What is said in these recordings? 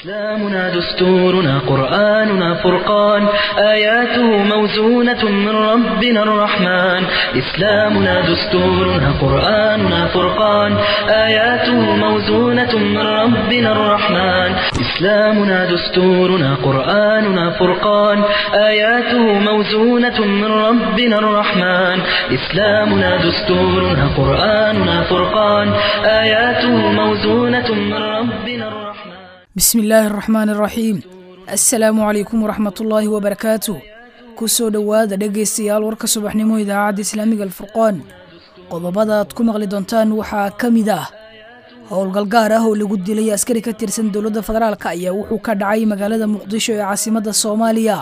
إسلامنا دستورنا قرآننا فرقان آياته موزونة من ربنا الرحمن إسلامنا دستورنا قرآننا فرقان آياته موزونة من ربنا الرحمن إسلامنا دستورنا قرآننا فرقان آياته موزونة من ربنا الرحمن إسلامنا دستورنا قرآننا فرقان آياته موزونة من ربنا الرحمن bismi illaahi araxmaan araxiim assalaamu calaykum waraxmatullaahi wabarakaatu ku soo dhowaada dhegaystayaal warka subaxnimo idaacadda islaamiga alfurqaan qodobada aad ku maqli doontaan waxaa ka mid ah howlgal gaar ah oo lagu dilay askari ka tirsan dowladda federaalk ayaa wuxuu ka dhacay magaalada muqdisho ee caasimadda soomaaliya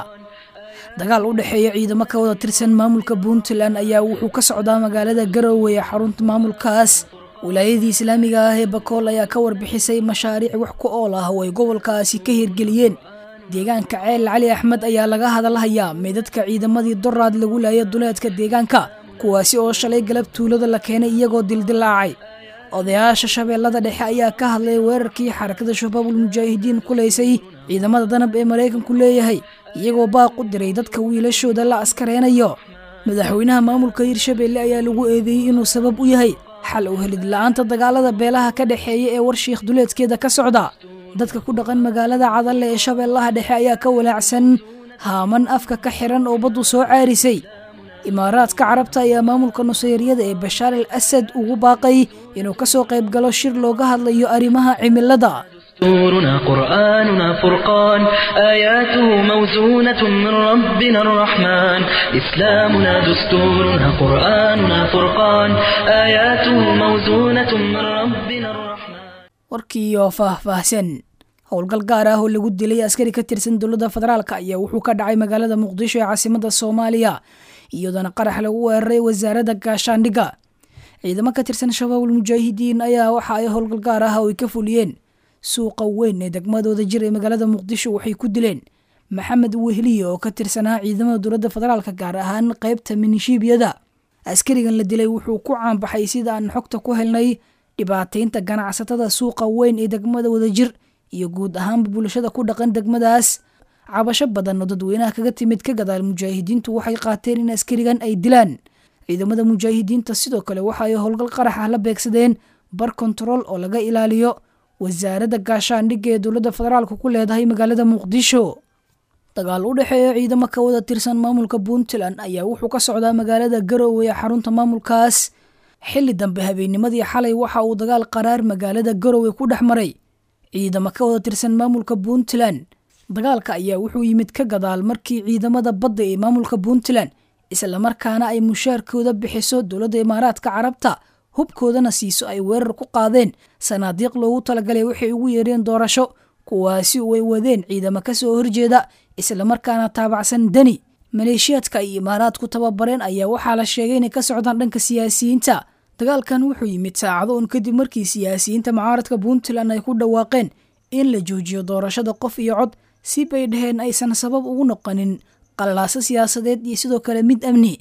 dagaal u dhexeeya ciidamo ka wada tirsan maamulka puntland ayaa wuxuu ka socdaa magaalada garowe ee xarunta maamulkaas wilaayadii islaamiga ah ee bakool ayaa ka warbixisay mashaariic wax ku ool ah oo ay gobolkaasi ka hirgeliyeen deegaanka ceel cali axmed ayaa laga hadalhayaa meydadka ciidamadii doraad lagu laaya duleedka deegaanka kuwaasi oo shalay galab tuulada la keenay iyagoo dildilaacay odayaasha shabeellada dhexe ayaa ka hadlay weerarkii xarakada shabaabul mujaahidiin kulaysay ciidamada danab ee maraykanku leeyahay iyagoo baaq u diray dadka wiilashooda la askareynayo madaxweynaha maamulka hirshabeelle ayaa lagu eedeeyey inuu sabab u yahay xal u helid la-aanta dagaalada beelaha ka dhexeeya ee warshiikh duleedkeeda ka socda dadka ku dhaqan magaalada cadalle ee shabeellaha dhexe ayaa ka walaacsan haaman afka ka xiran oo baddu soo caarisay imaaraadka carabta ayaa maamulka nusayryada ee bashaar al asad ugu baaqay inuu ka soo qayb galo shir looga hadlayo arrimaha cimilada دستورنا قرآننا فرقان آياته موزونة من ربنا الرحمن إسلامنا دستورنا قرآننا فرقان آياته موزونة من ربنا الرحمن warkii oo faah-faahsan howlgal gaar ah oo lagu dilay askari ka tirsan dowladda federaalk ayaa wuxuu ka dhacay magaalada muqdisho ee caasimadda soomaaliya iyadoona qarax lagu weeraray wasaaradda gaashaandhigga ciidamo ka tirsan shabaabul mujaahidiin ayaa waxa ay howlgal gaar ah oo ay ka fuliyeen suuqa weyn ee degmadooda jir ee magaalada muqdisho waxay ku dileen maxamed wehliye oo ka tirsanaa ciidamada dowladda federaalk gaar ahaan qaybta minishiibiyada askarigan la dilay wuxuu ku caanbaxay sida aan xogta ku helnay dhibaataynta ganacsatada suuqa weyn ee degmada wadajir iyo guud ahaanba bulshada ku dhaqan degmadaas cabasho badan oo dadweynaha kaga timid ka gadaal mujaahidiintu waxay qaateen in askarigan ay dilaan ciidamada mujaahidiinta sidoo kale waxa ay howlgal qarax ah la beegsadeen bar kontarool oo laga ilaaliyo wasaaradda gaashaandhigga ee dowladda federaalk ku leedahay magaalada muqdisho dagaal u dhexeeya ciidamo ka wada tirsan maamulka puntland ayaa wuxuu ka socdaa magaalada garowe ee xarunta maamulkaas xilli dambe habeennimadii xalay waxa uu dagaal qaraar magaalada garowe ku dhex maray ciidamo ka wada tirsan maamulka puntland dagaalka ayaa wuxuu yimid ka gadaal markii ciidamada badda ee maamulka puntland islamarkaana ay mushaarkooda bixiso dowladda imaaraadka carabta hubkoodana siiso ay weerar ku qaadeen sanaadiiq loogu talagalay waxay ugu yeereen doorasho kuwaasi oo ay wadeen ciidamo ka soo horjeeda islamarkaana taabacsan deni maleeshiyaadka ay imaaraadku tababareen ayaa waxaa la sheegay inay ka socdaan dhanka siyaasiyiinta dagaalkan wuxuu yimid saacado un kadib markii siyaasiyiinta mucaaradka puntland ay ku dhawaaqeen in la joojiyo doorashada qof iyo cod si bay dhaheen aysan sabab ugu noqonin qalaaso siyaasadeed iyo sidoo kale mid amni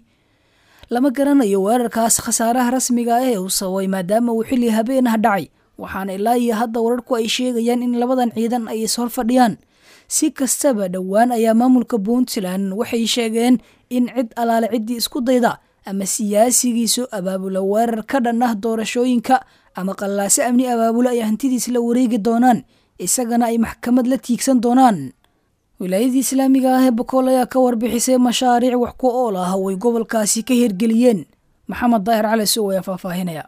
lama garanayo weerarkaas khasaaraha rasmiga ah ee uu sababay maadaama uu xilli habeen ah dhacay waxaana ilaa iyo hadda wararku ay sheegayaan in labadan ciidan ay ishor fadhiyaan si kastaba dhowaan ayaa maamulka puntland waxay sheegeen in cid alaale ciddii isku dayda ama siyaasigiisu abaabula weerar ka dhan ah doorashooyinka ama qallaaso amni abaabula ay hantidiis la wareegi doonaan isagana ay maxkamad la tiigsan doonaan wilaayadii islaamiga ah ee bakool ayaa ka warbixisay mashaariic wax ku ool ah oo ay gobolkaasi ka hirgeliyeen maxamed daahir cali sow ayaa faahfaahinaya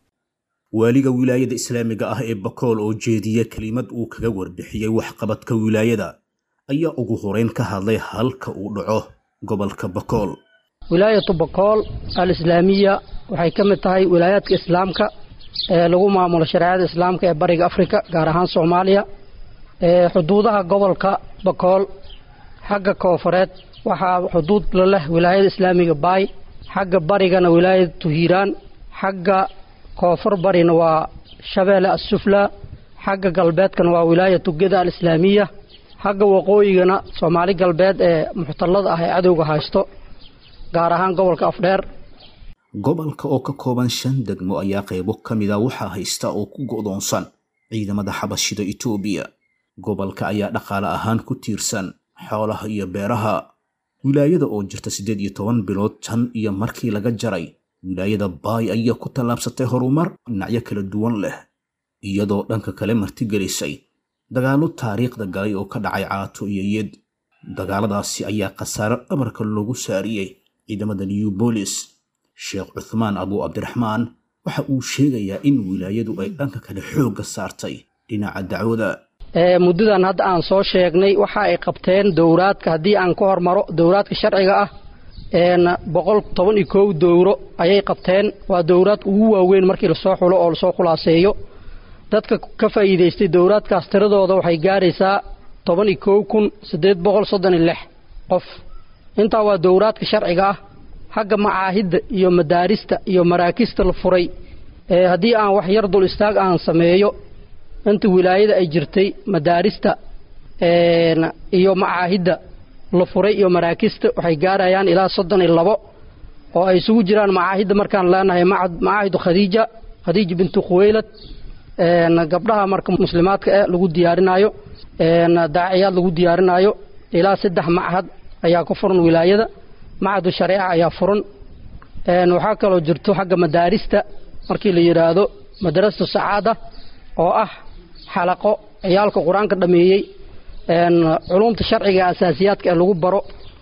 waaliga wilaayada islaamiga ah ee bakool oo jeediya kelimad uu kaga warbixiyey waxqabadka wilaayada ayaa ugu horeyn ka hadlay halka uu dhaco gobolka bakool wilaayatu bakool al islaamiya waxay ka mid tahay wilaayaadka islaamka ee lagu maamulo shareecada islaamka ee bariga afrika gaar ahaan soomaaliya xuduudaha gobolka bakool xagga koofureed waxaa xuduud la leh wilaayada islaamiga baay xagga barigana wilaayada tuhiiraan xagga koonfur barina waa shabeelle assufla xagga galbeedkana waa wilaayatu geda alislaamiya xagga waqooyigana soomaali galbeed ee muxtallada ah ee cadowga haysto gaar ahaan gobolka afdheer gobolka oo ka kooban shan degmo ayaa qaybo ka mid a waxaa haysta oo ku go'doonsan ciidamada xabashida itoobiya gobolka ayaa dhaqaale ahaan ku tiirsan xoolaha iyo beeraha wilaayada oo jirta siddeed iyo toban bilood tan iyo markii laga jaray wilaayada baay ayaa ku tallaabsatay horumar dhinacyo kala duwan leh iyadoo dhanka kale martigelisay dagaallo taariikhda galay oo ka dhacay caato iyo yed dagaaladaasi ayaa khasaare dhabarka loogu saariyey ciidamada new bolis sheekh cuthmaan abu cabdiraxmaan waxa uu sheegayaa in wilaayadu ay dhanka kale xoogga saartay dhinaca dacwada muddadan hadda aan soo sheegnay waxa ay qabteen dowraadka haddii aan ka hormaro dowraadka sharciga ah boqol toban iyo kow dowro ayay qabteen waa dowraad ugu waaweyn markii lasoo xulo oo lasoo khulaaseeyo dadka ka faa'iidaystay dowraadkaas tiradooda waxay gaaraysaa toban iyo kow kun siddeed boqol soddon iyo lix qof intaa waa dowraadka sharciga ah xagga macaahidda iyo madaarista iyo maraakista la furay haddii aan wax yar dul istaag aan sameeyo inta wilaayada ay jirtay madaarista iyo macaahidda la furay iyo maraakista waxay gaarayaan ilaa soddon iyo labo oo ay isugu jiraan macaahidda markaan leenahay macaahidu khadiija khadiija bintu khuweylad gabdhaha marka muslimaadka eh lagu diyaarinaayo daaciyaad lagu diyaarinaayo ilaa saddex machad ayaa ku furan wilaayada machadu shareeca ayaa furan waxaa kaloo jirto xagga madaarista markii la yidhaahdo madrasatu sacaada oo ah xalaqo ciyaalka qur-aanka dhameeyey culumta sharciga asaasiyaadka ee lagu baro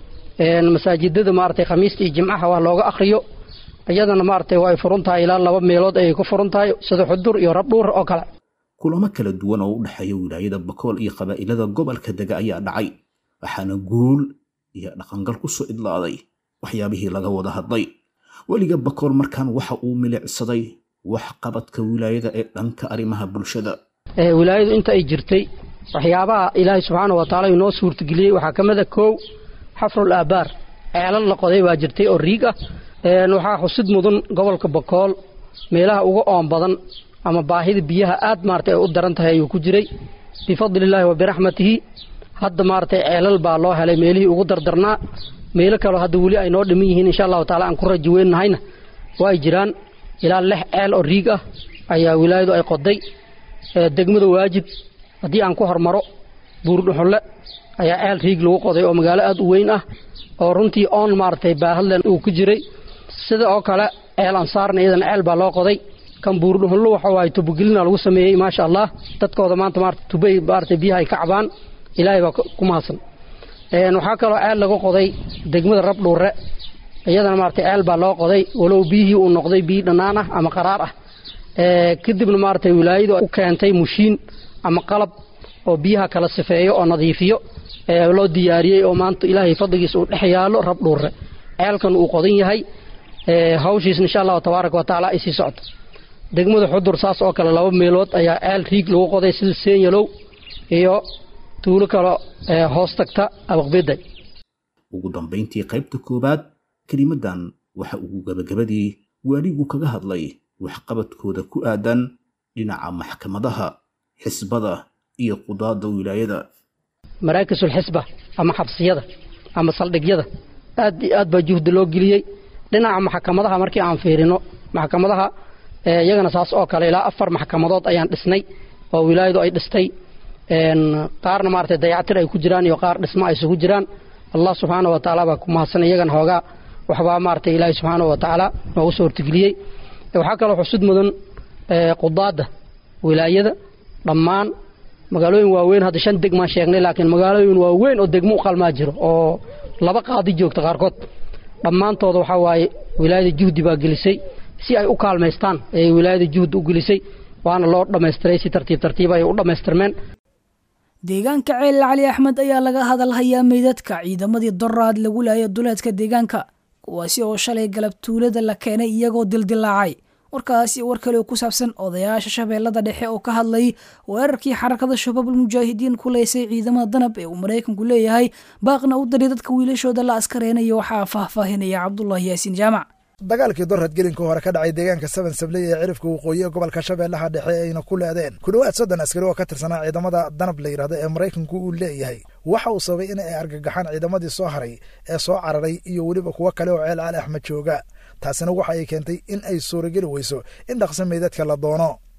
masaajidada maaragtay khamiista iyo jimcaha wax looga akhriyo iyadana maaragtay waa ay furan tahay ilaa laba meelood ayay ku furan tahay sida xudur iyo rabdhuur oo kale kulamo kala duwan oo u dhexeeya wilaayada bakool iyo qabaa'ilada gobolka dega ayaa dhacay waxaana guul iyo dhaqangal ku soo idlaaday waxyaabihii laga wada hadlay weliga bakool markaan waxa uu milicsaday wax qabadka wilaayada ee dhanka arrimaha bulshada wilaayadu inta ay jirtay waxyaabaha ilaahay subxaana wa tacaala inoo suurtageliyey waxaa ka mid a kow xafrul aabaar ceelal la qoday baa jirtay oo riig ah waxaa xusid mudan gobolka bakool meelaha uga oon badan ama baahida biyaha aad maaragtay ay u daran tahay ayuu ku jiray bifadlillaahi wa biraxmatihi hadda maaragtay ceelal baa loo helay meelihii ugu dardarnaa meelo kaleo hadda weli ay noo dhiman yihiin insha allahu taala aan ku rajo weynahayna waa ay jiraan ilaa lix ceel oo riig ah ayaa wilaayadu ay qoday degmada waajib haddii aan ku hormaro buurdhuxulle ayaa ceel riig lagu qoday oo magaalo aad u weyn ah oo runtii oon maaragtay baahadlen uu ku jiray sida oo kale ceel ansaarna iyadana ceel baa loo qoday kan buurdhuxullo waxa waaye tubogelina lagu sameeyey maasha allah dadkooda maanta maarata tubay maaragtay biyaha ay ka cabaan ilaahay baa ku mahadsan waxaa kaloo ceel laga qoday degmada rabdhuure iyadana maaragtay ceel baa loo qoday walow biyihii uu noqday biyi dhannaan ah ama qaraar ah kadibna maaragtay wilaayadu u keentay mushiin ama qalab oo biyaha kala sifeeyo oo nadiifiyo loo diyaariyey oo maanta ilaahay fadligiisa uu dhex yaalo rabdhuure ceelkan uu qodan yahay hawshiis insha allahu tabaaraka wa tacaala ay sii socoto degmada xudur saas oo kale laba meelood ayaa ceel riig lagu qoday sida senyalow iyo tuulo kale hoos tagta abaqbeday ugu dambayntii qaybta koowaad kelimadan waxa uu gabagabadii waaligu kaga hadlay waxqabadkooda ku aadan dhinaca maxkamadaha xisbada iyo qudaada wilaayada maraakisulxisba ama xabsiyada ama saldhigyada aad iyo aad baa juhdi loo geliyey dhinaca maxkamadaha markii aan fiirino maxkamadaha iyagana saas oo kale ilaa afar maxkamadood ayaan dhisnay oo wilaayadu ay dhistay qaarna maaragtay dayactir ay ku jiraan iyo qaar dhismo ay isugu jiraan allah subxaana wa tacaala baa ku mahadsan iyagana hoogaa waxbaa maaragtay ilaahay subxaana wa tacaala noogu soo hortegeliyey waxaa kaloo xusud mudan qudaadda wilaayada dhammaan magaalooyin waaweyn hadda shan degmaan sheegnay laakiin magaalooyin waaweyn oo degmo u qalmaa jiro oo laba qaadi joogta qaarkood dhammaantooda waxaa waaye wilaayada juhdi baa gelisay si ay u kaalmaystaan ayay wilaayada juhdi u gelisay waana loo dhammaystiray si tartiib tartiib ay u dhammaystirmeen deegaanka ceel cali axmed ayaa laga hadalhayaa meydadka ciidamadii doraad lagu laaya duleedka deegaanka kuwaasi oo shalay galab tuulada la keenay iyagoo dildilaacay warkaasi war kale oo ku saabsan odayaasha shabeellada dhexe oo ka hadlay weerarkii xarakada shabaabul mujaahidiin ku leysay ciidamada danab ee uu maraykanku leeyahay baaqna u daray dadka wiilashooda la askareynayo waxaa faahfaahinaya cabdulaahi yaasiin jaamac dagaalkii dorad gelinka hore ka dhacay deegaanka seven sabley ee cirifka waqooyi ee gobolka shabeellaha dhexe ayna ku leedeen ku dhowaad soddon askari oo ka tirsanaa ciidamada danab la yidhahdo ee maraykanku uu leeyahay waxa uu sababay in ay argagaxaan ciidamadii soo haray ee soo cararay iyo weliba kuwo kale oo ceel cali axmed jooga taasina waxa ay keentay in ay suurageli weyso in dhaqso meydadka la doono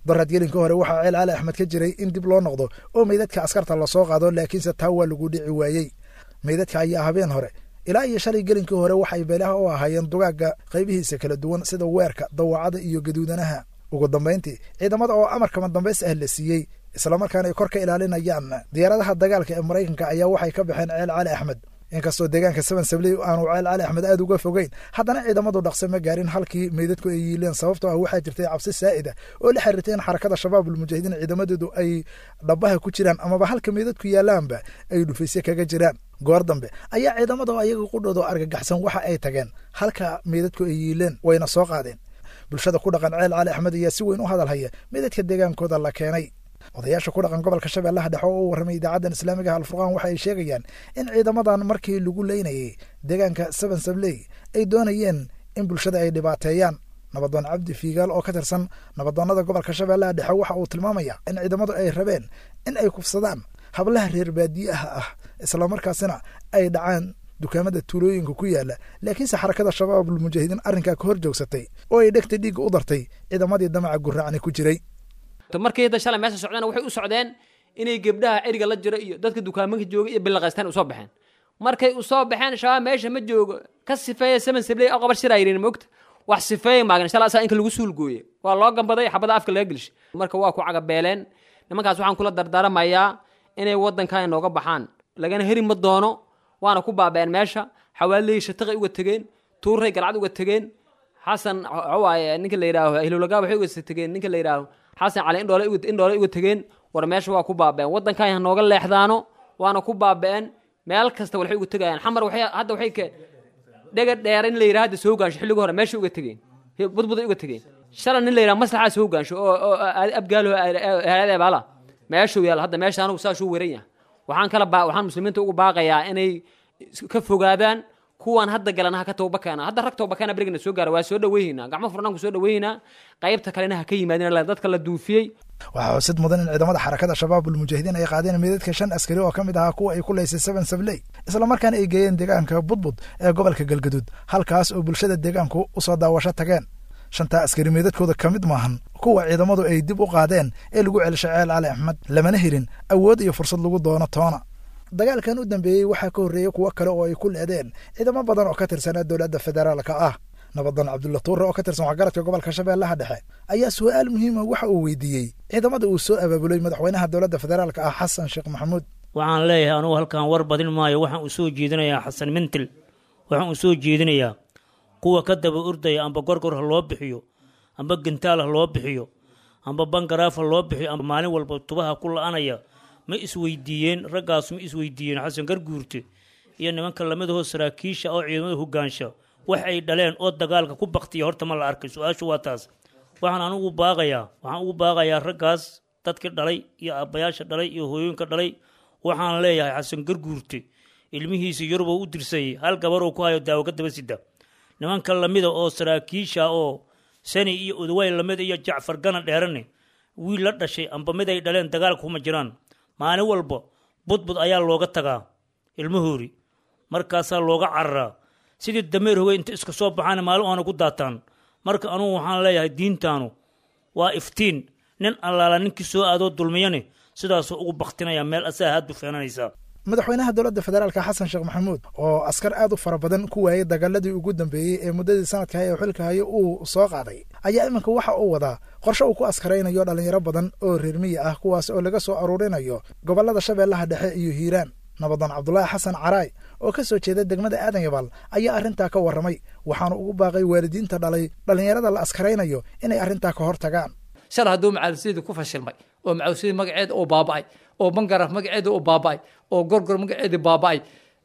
daraad gelinka hore waxaa ceel cali axmed ka jiray in dib loo noqdo oo meydadka askarta lasoo qaado laakiinse taa waa lagu dhici waayey meydadka ayaa habeen hore ilaa iyo shalay gelinkii hore waxay beelaha u ahaayeen dugaagga qaybihiisa kala duwan sida weerka dawacada iyo gaduudanaha ugu dambayntii ciidamada oo amarkama dambays ah la siiyey islamarkaana ay kor ka ilaalinayaan diyaaradaha dagaalka ee maraykanka ayaa waxay ka baxeen ceel cali axmed inkastoo deegaanka seven sabley aanu ceel cali axmed aada uga fogeyn haddana ciidamadu dhaqse ma gaarin halkii meydadku ay yiileen sababtoo ah waxaa jirtay cabsi saa'ida oo la xiriirtay in xarakada shabaabulmujaahidiin ciidamadeedu ay dhabaha ku jiraan amaba halka meydadku yaalaanba ay dhufaysye kaga jiraan goor dambe ayaa ciidamada oo ayaga qudhoodo argagaxsan waxa ay tageen halka meydadku ay yiileen wayna soo qaadeen bulshada ku dhaqan ceel cali axmed ayaa si weyn u hadal haya meydadka deegaankooda la keenay odayaasha ku dhaqan gobolka shabeellaha dhexe oo u warramay idaacaddan islaamiga alfurqaan waxa ay sheegayaan in ciidamadan markii lagu leynayay deegaanka seven sabley ay doonayeen in bulshada ay dhibaateeyaan nabadoon cabdi fiigaal oo ka tirsan nabadoonnada gobolka shabeellaha dhexe waxa uu tilmaamaya in ciidamadu ay rabeen in ay kufsadaan hablaha reer baadiyaha ah islamarkaasina ay dhacaan dukaamada tuulooyinka ku yaala laakiinse xarakada shabaabulmujaahidiin arrinkaa ka hor joogsatay oo ay dhegta dhiigga u dartay ciidamadii damaca guraacni ku jiray markii hadda shalay meesha socdeen waxay u socdeen inay gebdhaha eriga la jiro iyo dadka dukaamanka jooga iyo bilaqaystaan usoo baxeen markay usoo baxeen shabaab meesha ma joogo ka sifeeya seven sabley oo qabar shiraa yidhin mogta wax sifeeya maagan shalay asaa inka lagu suulgooye waa loo gambaday xabada afka laga gelshay marka waa ku cagabeeleen nimankaas waxaan kula dardaaramayaa inay waddankan inooga baxaan lagana heri ma doono waana ku baaba'een meesha xawaaley shataqay uga tegeen tuuray galcad uga tegeen xasan waaye ninka la yidhaaho hilowlagaa waxay uga tegeen ninka la yidhaaho xasan cali indhoole indhoole uga tegeen war meesha waa ku baaba'een waddankan ha nooga leexdaano waana ku baaba'een meel kasta waxay uga tegayaan xamar waxay hadda waxay ke dhega dheer in la yidhaha hadda soo gaansho xilliga hore meesha uga tegeen budbuday uga tegeen shalay nin la yidhaha maslaxaa soo gaansho oo oo abgaalo hayadee baala meeshuu yaal hadda meesha anigu saasuu weran yahay waxaan kala baa waxaan muslimiinta ugu baaqayaa inay ka fogaadaan kuwan hadda galana ha ka toobakeena hadda rag toobakeena berigana soo gaara waa soo dhaweynaynaa gacmo furnaan ku soo dhaweynaynaa qaybta kalena ha ka yimaadeen dadka la duufiyey waxaa xusid mudan in ciidamada xarakada shabaabulmujaahidiin ay qaadeen meedadka shan askari oo ka mid ahaa kuwa ay ku laysay seven sabley islamarkaana ay geeyeen deegaanka budbud ee gobolka galgaduud halkaas oo bulshada deegaanku usoo daawasho tageen shantaa askari meedadkooda ka mid maahan kuwa ciidamadu ay dib u qaadeen ee lagu celishay ceel cali axmed lamana helin awood iyo fursad lagu doono toona dagaalkan u dambeeyey waxaa ka horreeyey kuwo kale oo ay ku leedeen ciidamo badan oo ka tirsanaa dowladda federaalka ah nabadan cabdulla tuure oo ka tirsan waxgaradka gobolka shabeellaha dhexe ayaa su-aal muhiima waxa uu weydiiyey ciidamada uu soo abaabulay madaxweynaha dowladda federaalka ah xasan sheekh maxamuud waxaan leeyahay anugu halkan war badin maayo waxaan u soo jeedinayaa xasan mintil waxaan u soo jeedinayaa kuwa ka daba ordaya amba gorgor ha loo bixiyo amba gentaal ha loo bixiyo amba bangaraaf ha loo bixiyo amba maalin walba tubaha ku la-anaya ma isweydiiyeen raggaas ma isweydiiyeen xasan garguurte iyo nimanka lamidahoo saraakiisha oo ciidamada hogaansha wax ay dhaleen oo dagaalka ku baktiya horta ma la arkay su-aashu waa taas waxaan anugu baaqayaa waxaan ugu baaqayaa raggaas dadkii dhalay iyo aabbayaasha dhalay iyo hooyooyinka dhalay waxaan leeyahay xasan garguurte ilmihiisa yuruboo u dirsayay hal gabaroo ku hayo daawo ka daba sida nimanka lamida oo saraakiisha oo sani iyo udaway lamid iyo jacfar gana dheerane wiil la dhashay amba mid ay dhaleen dagaalka kuma jiraan maalin walba budbud ayaa looga tagaa ilmahoori markaasaa looga cararaa sidii dameer hogey inta iska soo baxaan maalin oona ku daataan marka anugu waxaan leeyahay diintaanu waa iftiin nin allaala ninkii soo aadoo dulmiyane sidaasuu ugu baktinaya meel asaa haad bufeenanaysaa madaxweynaha dowladda federaalka xasan sheekh maxamuud oo askar aad u fara badan ku waayey dagaaladii ugu dambeeyey ee muddadii sanadka haya oo xilka hayo uu soo qaaday ayaa iminka waxa uu wadaa qorshe uu ku askaraynayo dhallinyaro badan oo reer miyi ah kuwaas oo laga soo aruurinayo gobollada shabeellaha dhexe iyo hiiraan nabadan cabdulaahi xasan caraay oo ka soo jeeda degmada aadan yabaal ayaa arrintaa ka warramay waxaanu ugu baaqay waalidiinta dhalay dhallinyarada la askaraynayo inay arrintaa ka hor tagaan shal hadduu macaalusyadii ku fashilmay oo macaalusyadii magaceeda oo baaba'ay oo bangaraf magaceeda oo baaba'ay oo gorgor magaceedii baaba'ay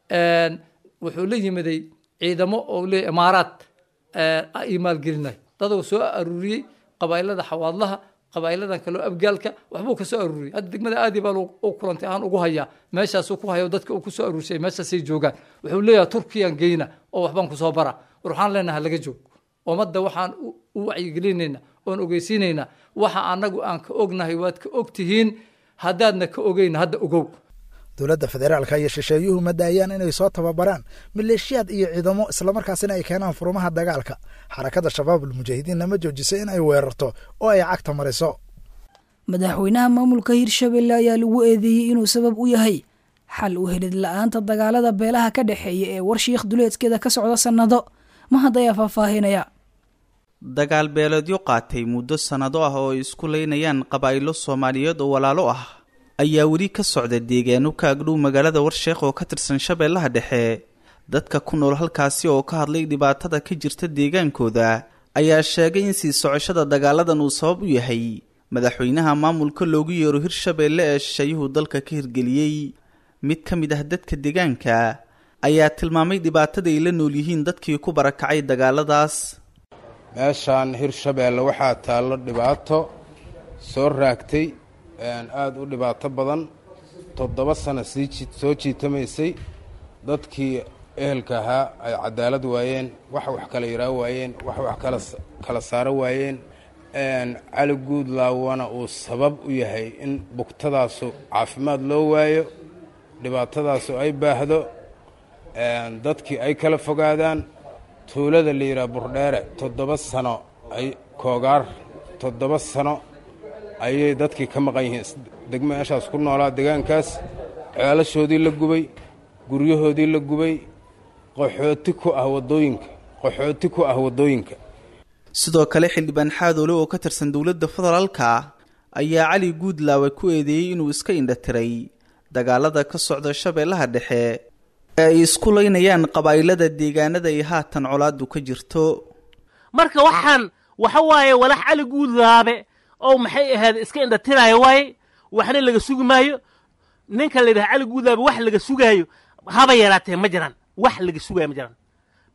wuxuu la yimiday ciidamo oo leeyahy imaaraad ay maalgelinay dadoo soo aruuriyey qabaa'ilada xawaadlaha qabaa'iladan kaleo abgaalka waxbuu ka soo aruuriyey hadda degmada aadi baa u kulantay aan ugu hayaa meeshaasuu ku hayo dadka uu ku soo aruursay meeshaasay joogaan wuxuu leeyahay turkiyaan geyna oo waxbaan ku soo bara war waxaan leenaha laga joog ummadda waxaan u wacyigelinayna oon ogeysiinaynaa waxa annagu aan ka ognahay waad ka og tihiin haddaadna ka ogeyn hadda ogow dowladda federaalka iyo shisheeyuhu ma daayaan inay soo tababaraan maleeshiyaad iyo ciidamo islamarkaasina ay keenaan furumaha dagaalka xarakada shabaabul mujaahidiinna ma joojiso in ay weerarto oo ay cagta mariso madaxweynaha maamulka hirshabelle ayaa lagu eedeeyey inuu sabab u yahay xal u helid la-aanta dagaalada beelaha ka dhexeeya ee warshiikh duleedkeeda ka socda sannado mahad ayaa faahfaahinaya dagaal beeleedyo qaatay muddo sannado ah oo ay isku leynayaan qabaa'ilo soomaaliyeed oo walaalo ah ayaa weli ka socda deegaano ka agdhow magaalada warsheekh oo ka tirsan shabeellaha dhexe dadka ku nool halkaasi oo ka hadlay dhibaatada ka jirta deegaankooda ayaa sheegay in sii socoshada dagaaladan uu sabab u yahay madaxweynaha maamulka loogu yeero hirshabeelle ee shisheeyuhu dalka ka hirgeliyey mid ka mid ah dadka deegaanka ayaa tilmaamay dhibaatada ay la nool yihiin dadkii ku barakacay dagaaladaas meeshaan hirshabeelle waxaa taallo dhibaato soo raagtay aada u dhibaato badan toddoba sano sii soo jiitamaysay dadkii ehelka ahaa ay cadaalad waayeen wax wax kala yaraa waayeen wax wax kala kala saaro waayeen cali guudlaawana uu sabab u yahay in bugtadaasu caafimaad loo waayo dhibaatadaasu ay baahdo dadkii ay kala fogaadaan tuulada la yidhaha burdheere toddoba sano ay koogaar toddoba sano ayay dadkii ka maqan yihiin degmo meeshaas ku noolaa deegaankaas ceelashoodii la gubay guryahoodii la gubay qaxooti ku ah waddooyinka qaxooti ku ah waddooyinka sidoo kale xildhibaan xaadoole oo ka tirsan dowladda federaalka ayaa cali guudlaawe ku eedeeyey inuu iska indhatiray dagaalada ka socda shabeellaha dhexe ee ay isku laynayaan qabaa'ilada deegaanada ay haatan colaadu ka jirto marka waxaan waxa waaye walax cali guudlaabe oo maxay ahayd iska indhatiraayo waaye waxna laga sugi maayo ninka la yidhaha cali guudlaabe wax laga sugaayo haba yaraatee ma jiraan wax laga sugaayo ma jiraan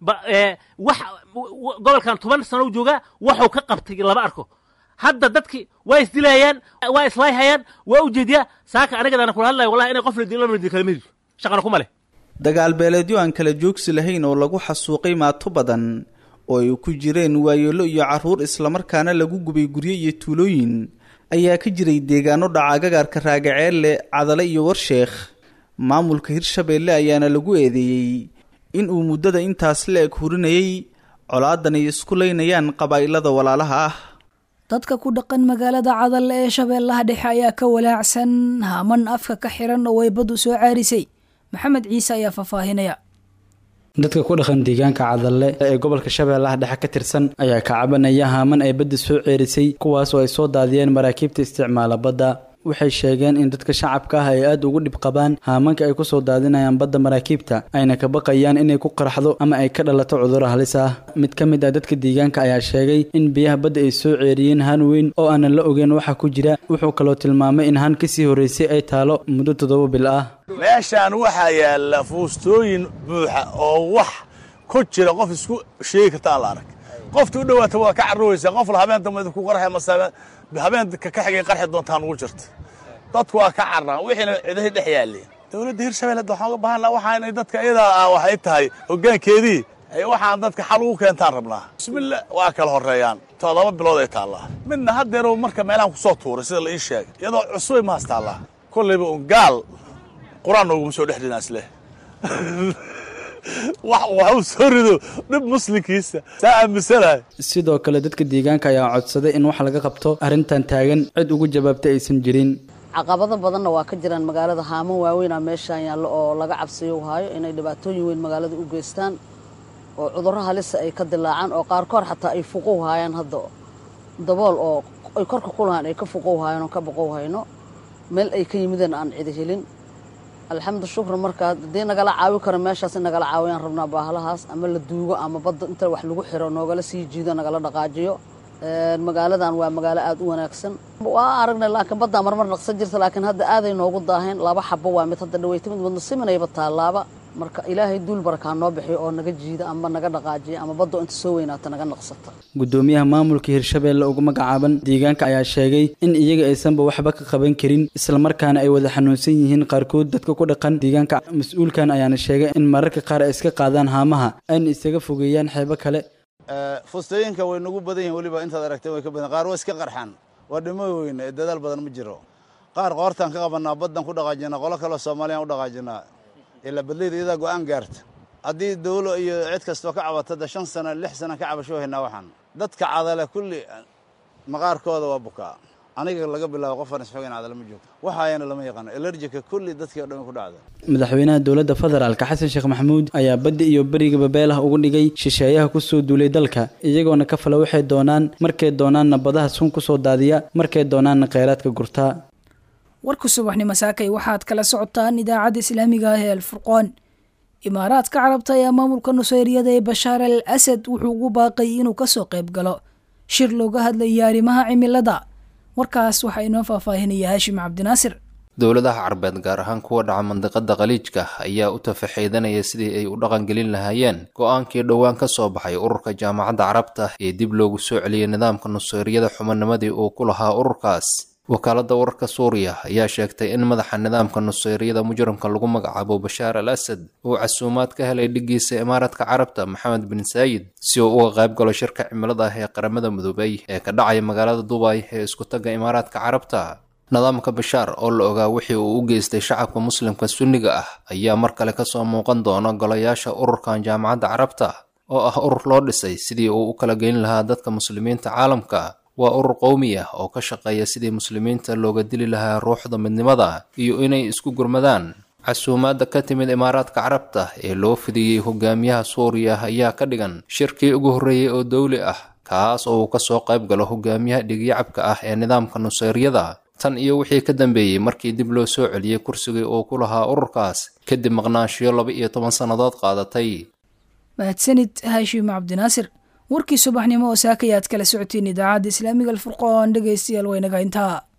wax gobolkan toban sano u joogaa waxuu ka qabtay lama arko hadda dadki waa isdilayaan waa islaayhayaan waa ujeediyaa saaka anigadaana kula hadlaya wallahi inay qof la dilo lama dilo kala mehdi shaqana kuma leh dagaal beeleedyo aan kala joogsi lahayn oo lagu xasuuqay maato badan oo ay ku jireen waayeelo iyo carruur islamarkaana lagu gubay guryo iyo tuulooyin ayaa ka jiray deegaano dhaca gagaarka raagaceelle cadale iyo warsheekh maamulka hirshabeelle ayaana lagu eedeeyey in uu muddada intaas la eg hurinayay colaadan ay isku laynayaan qabaa'ilada walaalaha ah dadka ku dhaqan magaalada cadal ee shabeellaha dhexe ayaa ka walaacsan haman afka ka xiran oo ay baddu soo caarisay maxamed ciise ayaa faahfaahinaya dadka ku dhaqan deegaanka cadalle ee gobolka shabeellaha dhexe ka tirsan ayaa ka cabanaya haaman ay badda soo ceerisay kuwaas oo ay soo daadiyeen maraakiibta isticmaala badda waxay sheegeen in dadka shacabka ah ay aada ugu dhib qabaan haamanka ay kusoo daadinayaan badda maraakiibta ayna ka baqayaan inay ku qarxdo ama ay ka dhalato cudurro halis ah mid ka mid ah dadka deegaanka ayaa sheegay in biyaha badda ay soo ceeriyeen haan weyn oo aanan la ogeyn waxa ku jira wuxuu kaloo tilmaamay in haan kasii horreysay ay taalo muddo toddoba bil ah meeshaan waxaa yaalla fuustooyin buuxa oo wax ku jira qof isku sheegi karta aan la arag qofta u dhowaata waa ka carruuraysaa qof la habeen dambe ku qarxa mase habeenka ka xigay qarxi doontaan ugu jirta dadku waa ka carraan wixiina cidahay dhex yaalleen dowladda hirshabelle hadda waxaan uga baahan laha waxaa inay dadka iyadaa ah waxay tahay hoggaankeedii waxaan dadka xal ugu keentaan rabnaa bismillah waa kala horreeyaan toddoba bilood ay taallaa midna haddeerow marka meelahan ku soo tuuray sida la ii sheegay iyadoo cusubay maas taallaa kollayba un gaal qur-aan nooguma soo dhex rinaa isleh wax waxuu soo rido dhib muslimkiisa saa aaminsanahay sidoo kale dadka deegaanka ayaa codsaday in wax laga qabto arrintan taagan cid ugu jawaabtay aysan jirin caqabado badanna waa ka jiraan magaalada haaman waaweynaa meeshaan yaallo oo laga cabsiyo haayo inay dhibaatooyin weyn magaalada u geystaan oo cudurro halisa ay ka dilaacaan oo qaarkood xataa ay fuqow haayaan hadda dabool oo ay korka ku lahaan ay ka fuqow haayaan oo ka boqow hayno meel ay ka yimideen aan cidi helin alxamdu shukran markaa haddii nagala caawi karo meeshaas in nagala caawiyaan rabnaa baahalahaas ama la duugo ama badda inta wax lagu xiro noogala sii jiido nagala dhaqaajiyo magaaladan waa magaalo aada u wanaagsan waa aragnay laakiin baddaa marmar naqsan jirta laakiin hadda aaday noogu daaheen laba xabo waa mid hadda dhaweyta mid wadno siminayba taalaaba marka ilaahay duul barakaa noo bixiyo oo naga jiida ama naga dhaqaajiya ama baddo inta soo weynaata naga naqsata gudoomiyaha maamulka hirshabeelle ugu magacaaban deegaanka ayaa sheegay in iyaga aysanba waxba ka qaban karin islamarkaana ay wada xanuunsan yihiin qaarkood dadka ku dhaqan deegaanka mas-uulkan ayaana sheegay in mararka qaar ay iska qaadaan haamaha ayna isaga fogeeyaan xeebo kale fustooyinka way nagu badan yihin weliba intaad aragteen way ka badan qaar waa iska qarxaan waa dhimo weyne ee dadaal badan ma jiro qaar qoortaan ka qabanaa baddan ku dhaqaajinaa qolo kaleo soomaaliyaan u dhaqaajinaa ilaa badleyda iyadaa go'aan gaarta haddii dawlo iyo cid kastoo ka cabata da shan sano lix sana ka cabasho haynaa waxaan dadka cadale kulli maqaarkooda waa bukaa aniga laga bilaabo qofaan isxogayn cadala ma joogto waxaayana lama yaqaano elerjika kulli dadkii o dhan ku dhacda madaxweynaha dowladda federaalka xasan sheekh maxamuud ayaa badda iyo beriga babeelaha uga dhigay shisheeyaha kusoo duulay dalka iyagoona ka fala waxay doonaan markay doonaanna badaha sun kusoo daadiya markay doonaanna kheyraadka gurtaa warka subaxnimo saakay waxaad kala socotaan idaacadda islaamiga ah ee alfurqoon imaaraadka carabta ayaa maamulka nuseyriyada ee bashaar al asad wuxuu ugu baaqay inuu kasoo qayb galo shir looga hadlaya arrimaha cimilada warkaas waxaa inoo faahfaahinaya haashim cabdinaasir dowladaha carbeed gaar ahaan kuwa dhaca mandiqada khaliijka ayaa u tafaxaydanaya sidii ay u dhaqangelin lahaayeen go-aankii dhowaan ka soo baxay ururka jaamacadda carabta ee dib loogu soo celiyey nidaamka nuseyriyada xubinnimadii uu ku lahaa ururkaas wakaaladda wararka suuriya ayaa sheegtay in madaxa nidaamka nuseyriyada mujrimka lagu magacaabo bashaar al asad uu casuumaad ka helay dhigiisa imaaraadka carabta maxamed bin saayid si uu uga qayb galo shirka cimilada ah ee qaramada midoobay ee ka dhacaya magaalada dubay ee isku tagga imaaraadka carabta nidaamka bashaar oo la ogaa wixii uu u geystay shacabka muslimka sunniga ah ayaa mar kale kasoo muuqan doona golayaasha ururkan jaamacadda carabta oo ah urur loo dhisay sidii uu u kala geyn lahaa dadka muslimiinta caalamka waa urur qowmi ah oo ka shaqeeya sidii muslimiinta looga dili lahaa ruuxda midnimada iyo inay isku gurmadaan casuumaadda ka timid imaaraadka carabta ee loo fidiyey hogaamiyaha suuriya ayaa ka dhigan shirkii ugu horreeyey oo dowli ah kaas oo uu kasoo qayb galo hogaamiyaha dhigyacabka ah ee nidaamka nuseyriyada tan iyo wixii ka dambeeyey markii dib loo soo celiyey kursigii uu ku lahaa ururkaas kadib maqnaanshiyo laba iyo toban sannadood qaadatay mahadsanid haashim cabdinaasir warkii subaxnimo oo saakayaad kala socotiin idaacadda islaamiga alfurqoon dhegaystayaal waynaga intaa